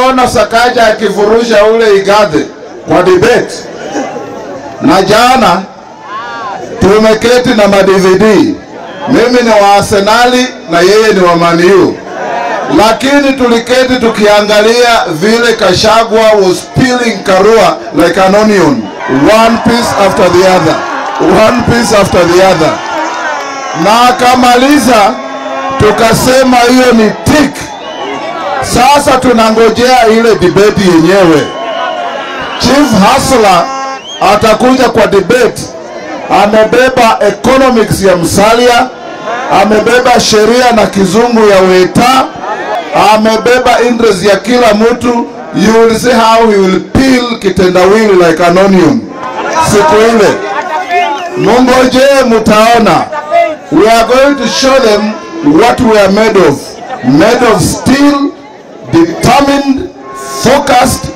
Mliona Sakaja akivurusha ule Igathe kwa debate, na jana tumeketi na ma-DVD. Mimi ni wa Arsenali na yeye ni wa Man U, lakini tuliketi tukiangalia vile Kashagwa was peeling Karua like an onion, one piece after the other, one piece after the other, na akamaliza, tukasema hiyo ni tick. Sasa tunangojea ile debate yenyewe. Chief Hasla atakuja kwa debate, amebeba economics ya Musalia, amebeba sheria na kizungu ya Weta, amebeba interest ya kila mtu. You will see how he will peel kitendawili like an onion siku ile. Mungoje, mutaona. We are going to show them what we are made of. Made of steel, determined, focused,